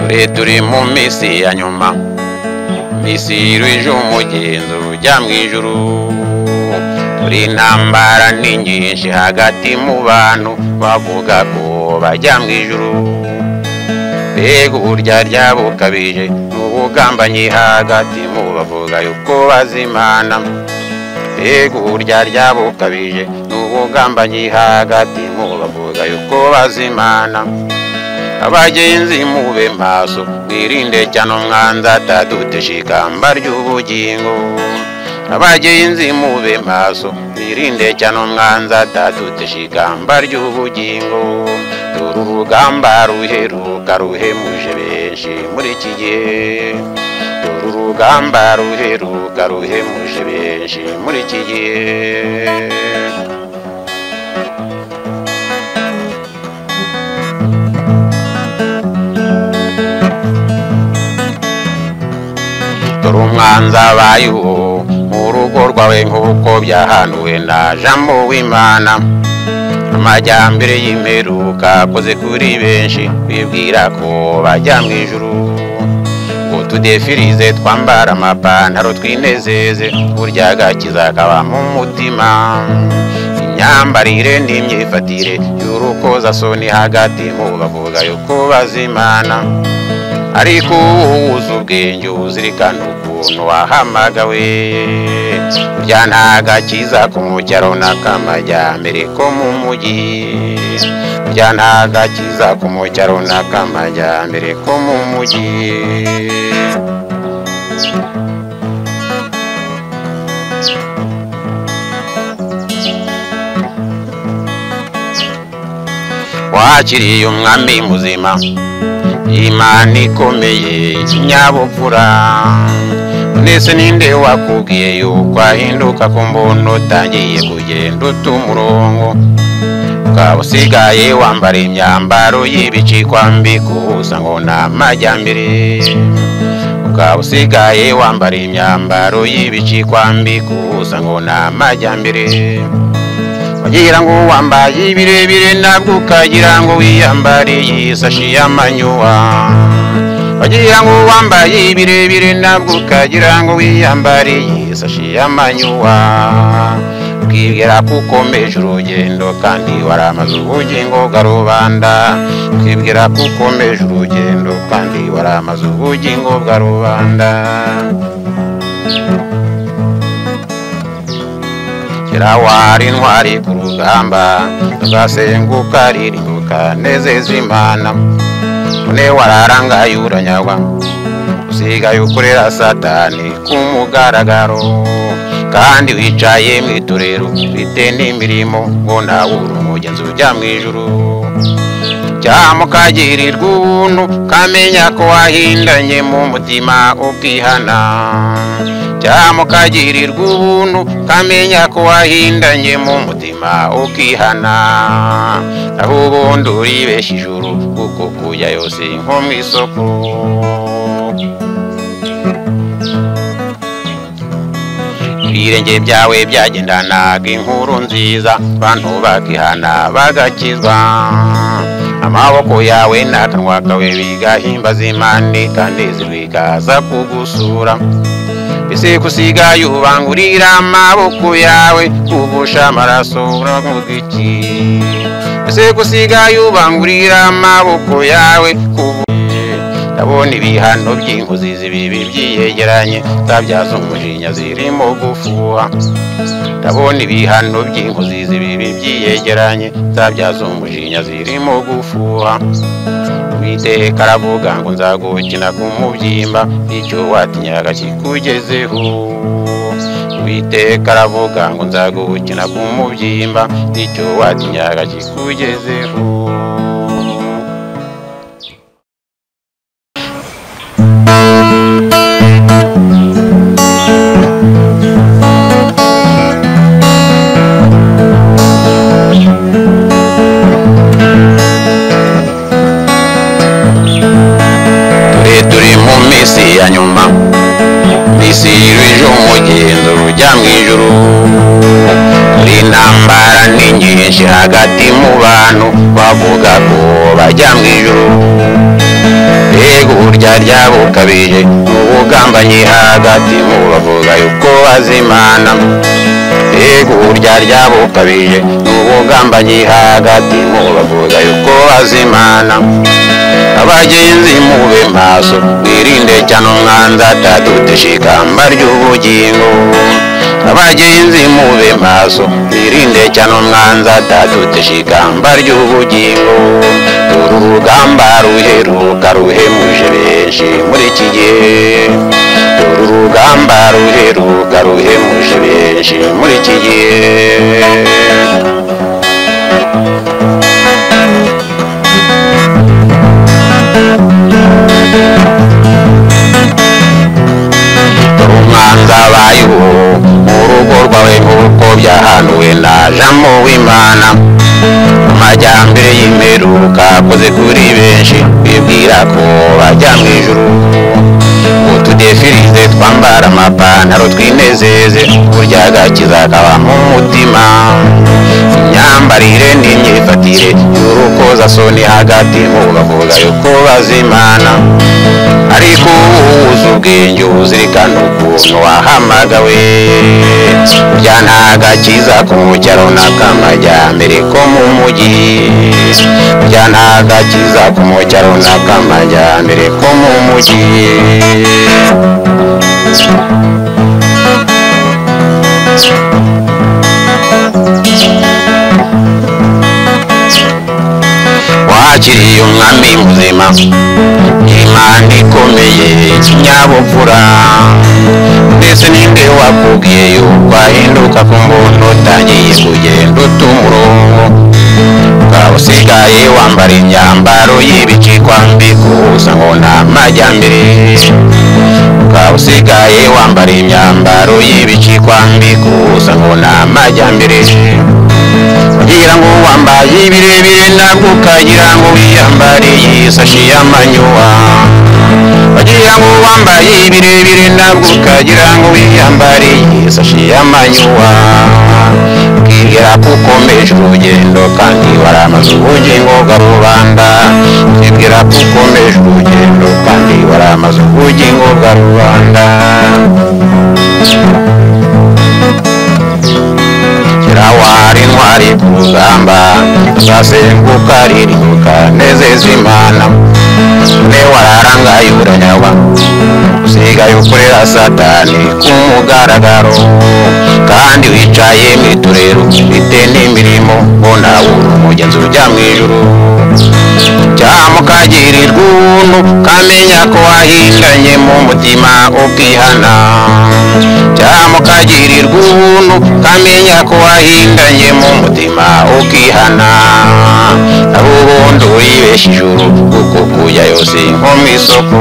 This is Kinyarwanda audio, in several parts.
turi turi mu minsi ya nyuma minsi y'ejo umugenzo ujya mu ijuru turi intambara ni nyinshi hagati mu bantu bavuga ko bajya mu ijuru mbega uburyarya bukabije mu bugambanyi hagati mu bavuga yuko bazimana mbega uburyarya bukabije mu bugambanyi hagati mu bavuga yuko bazimana abagenzi mube maso mwirinde cyane umwanzi atadutesha ikamba ry'ubugingo abagenzi mube maso mwirinde cyane umwanzi atadutesha ikamba ry'ubugingo dore urugamba ruheruka ruhemuje benshi muri iki gihe dore urugamba ruheruka ruhemuje benshi muri iki gihe dore umwanzi abayeho mu rugo rwawe nk'uko byahanuwe na jambo w'imana amajyambere y'imperuka akoze kuri benshi bibwira ko bajya mu ijuru ngo tudefirize twambara amapantaro twinezeze burya agakiza kaba mu mutima imyambarire n'imyifatire y'urukozasoni hagati mu bavuga yuko bazimana ariko uzi ubwenge uzirikana ukuntu wahamagawe burya nta gakiza ko mu cyaro n'akamajyambere ko mu mujyi burya nta gakiza ko mu cyaro n'akamajyambere ko mu mujyi wakiriye umwami muzima imana ikomeye ikinyabupfura mbese ninde wakubwiye yuko ahinduka ku mbona utangiye kugenda uta umurongo ukaba usigaye wambara imyambaro y'ibicikwambi guhuza ngo ni amajyambere ukaba usigaye wambara imyambaro y'ibicikwambi guhuza ngo ni amajyambere wagira ngo wambaye ibirebire nabwo ukagira ngo wiyambariye isashi y'amanyuwa wagira ngo wambaye ibirebire nabwo ukagira ngo wiyambariye isashi y'amanyuwa twibwira ko ukomeje urugendo kandi waramaze ubugingo bwa rubanda twibwira ko ukomeje urugendo kandi waramaze ubugingo bwa rubanda kera wari intwari ku rugamba tugasenguka ririmbuka nezeza imana none wararangaye uranyagwa usigaye ukorera satani ku mugaragaro kandi wicaye mu itorero ufite n'imirimo ngo nawe uri umugenzi ujya mu ijuru cyangwa ukagirirwa ubuntu ukamenya ko wahindanye mu mutima ukihana cyangwa ukagirirwa ubuntu ukamenya ko wahindanye mu mutima ukihana aho ubundi uribeshya ijuru kuko kujya yose nko mu isoko ibirenge byawe byagendanaga inkuru nziza abantu bakihana bagakizwa amaboko yawe n'akanwa kawe bigahimbaza imana ikanezi bikaza kugusura ese kusigaye ubangurira amaboko yawe kuvusha amaraso uravuga iki ese kusigaye ubangurira amaboko yawe ndabona ibihano by'inkuzi zibibi byiyegeranye zabyaza umujinya zirimo gufuha ndabona ibihano by'inkuzi zibibi byiyegeranye zabyaza umujinya zirimo gufuha uwiteka aravuga ngo nzagukina ku mubyimba icyo watinyaga kikugezeho uwiteka aravuga ngo nzagukina ku mubyimba icyo watinyaga kikugezeho turi turi mu minsi ya nyuma ingoma n'isi yuje umugenzo rujya mu ijuru hari intambara ni nyinshi hagati mu bantu bavuga ko bajya mu ijuru mbega uburya ryabukabije ubugambanyi hagati mu bavuga yuko bazimana mbega uburya ryabukabije ubugambanyi hagati mu bavuga yuko bazimana abagenzi mube maso mwirinde cyane umwanzi ataduteshe ikamba ry'ubugingo abagenzi mube maso mwirinde cyane umwanzi ataduteshe ikamba ry'ubugingo uru rugamba ruheruka ruhemuje benshi muri iki gihe uru rugamba ruheruka ruhemuje benshi muri iki gihe umwanza bayiho mu rugo rwawe nk'uko byahanuwe na jambo w'imana amajyambere y'imperuka akoze kuri benshi bibwira ko bajya mu ijuru utudefirize twambara amapantaro twinezeze burya agakiza kaba mu mutima imyambarire n'imyifatire y'urukozasoni hagati mu bavuga yuko bazimana ariko uhuza ubwenge uzirikana ukuntu wahamagawe burya nta gakiza ku cyaro n'akamajyambere ko mu mujyi burya nta gakiza ku cyaro n'akamajyambere ko mu mujyi wakiriye umwami muzima imana ikomeye ikinyabupfura mbese ninde wakubwiye yuko ahinduka ku mbunda utangiye kugenda uta umurongo ukaba usigaye wambara imyambaro y'ibicikwa mbi gusa ngo nta majyambere ukaba usigaye wambara imyambaro y'ibicikwa mbi gusa ngo nta majyambere kugira ngo wambaye ibirebire ntabwo ukagira ngo wiyambariye isashi y'amanyuwa bagira ngo wambaye ibirebire ntabwo ukagira ngo wiyambariye isashi y'amanyuwa bwira ko ukomeje urugendo kandi waramaze ubugingo bwa rubanda bwira ko ukomeje urugendo kandi waramaze ubugingo bwa rubanda kirawari ntwari ku rugamba zasenguka ririmbuka nezeza imana ne wararangaye uranyawa usigaye ukorera satani ku mugaragaro kandi wicaye mu iturero ufite n'imirimo ngo nawe uri umugenzi ujya mu ijuru cyamukagirirwa ubuntu kamenya ko wahindanye mu mutima ukihana cyamukagirirwa ubuntu kamenya ko wahindanye mu mutima ukihana naho ubundi uribeshya ijuru kuko kujya yose nko mu isoko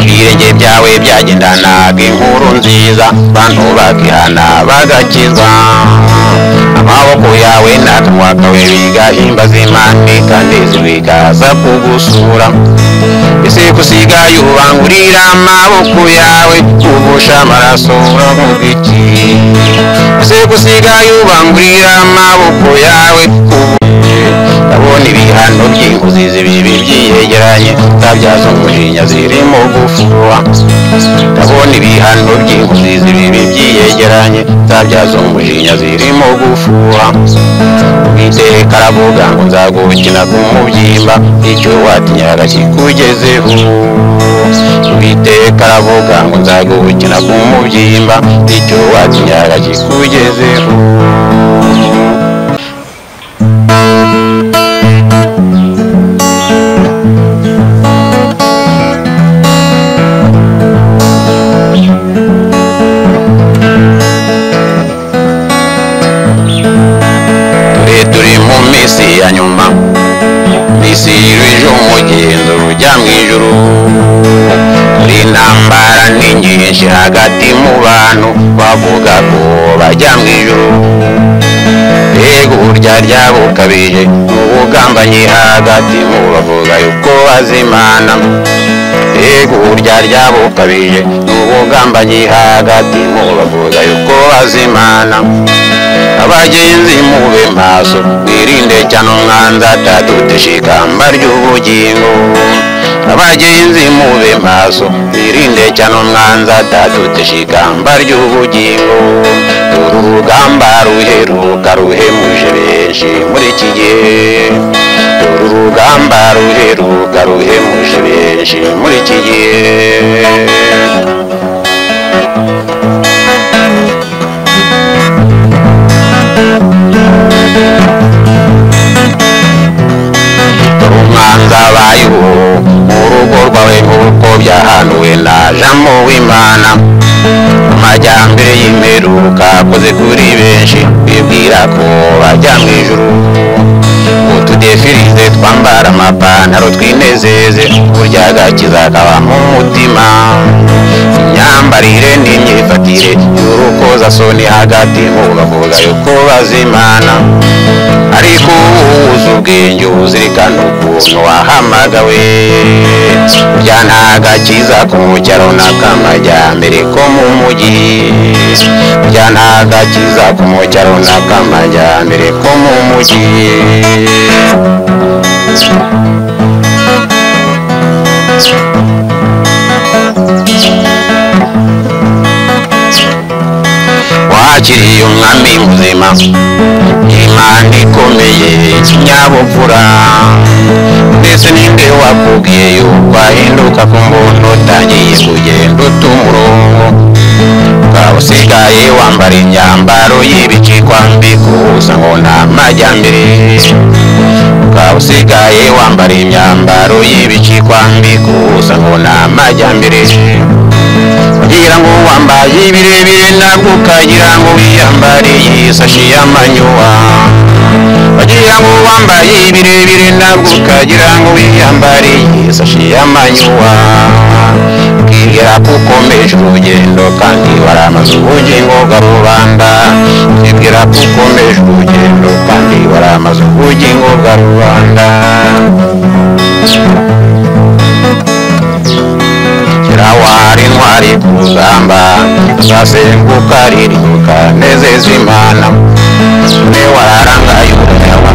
ibirenge byawe byagendanaga inkuru nziza bantu bakihana bagakizwa amaboko yawe n'akanwa kawe bigahimbaza imana ikanezerwa bikaza kugusura ese kusigaye ubangurira amaboko yawe kugusha amaraso uravuga iki ese kusigaye ubangurira amaboko yawe ndabona ibihano by'inkuzizi bibi byiyegeranye utabyaza umujinya zirimo gufuha ndabona ibihano by'inkuzizi bibi byiyegeranye utabyaza umujinya zirimo gufuha uwiteka aravuga ngo nzagukina ku mubyimba icyo watinyaraga kikugezeho uwiteka aravuga ngo nzagukina ku mubyimba icyo watinyaraga kikugezeho dore turi mu minsi ya nyuma minsi yuje umugenzo rujya mu ijuru hari intambara ni nyinshi hagati mu bantu bavuga ko bajya mu ijuru yego urya ryabukabije mu bugambanyi hagati mu bavuga yuko azimana yego urya ryabukabije mu bugambanyi hagati mu bavuga yuko azimana abagenzi mube maso mwirinde cyane umwanzi atadutishika mbarya ubugingo abagenzi mube maso mwirinde cyane umwanzi atadutishika mbarya ubugingo uru rugamba ruheruka ruhemuje benshi muri iki gihe uru rugamba ruheruka ruhemuje benshi muri iki gihe umwanza bayiho mu rugo rwawe nk'uko byahanuwe na jambo w'imana amajyambere y'imperuka akoze kuri benshi bibwira ko bajya mu ijuru utudefirize twambara amapantaro twinezeze burya agakiza kaba mu mutima imyambarire n'imyifatire y'urukozasoni hagati mu bavuga yuko bazimana ariko uzi ubwenge uzirikana ukuntu wahamagawe burya nta gakiza ko mu cyaro n'akamajyambere ko mu mujyi burya nta gakiza ko mu cyaro n'akamajyambere ko mu mujyi wakiriye umwami muzima imana ikomeye kinyabupfura mbese ninde wakubwiye yuko ahinduka ku mbuntu utangiye kugenda uta umurongo ukaba usigaye wambara imyambaro y'ibicikwa mbi guhuza ngo ni amajyambere ukaba usigaye wambara imyambaro y'ibicikwa mbi guhuza ngo ni amajyambere kugira ngo wambaye ibirebire ntabwo ukagira ngo wiyambariye isashi y'amanyuwa kugira ngo wambaye ibirebire ntabwo ukagira ngo wiyambariye isashi y'amanyuwa bwira ko ukomeje urugendo kandi waramaze ubugingo bwa rubanda bwira ko ukomeje urugendo kandi waramaze ubugingo bwa rubanda kirawari intwari ku rugamba tuzasenguka riruka nezeza imana ne wararangaye umureba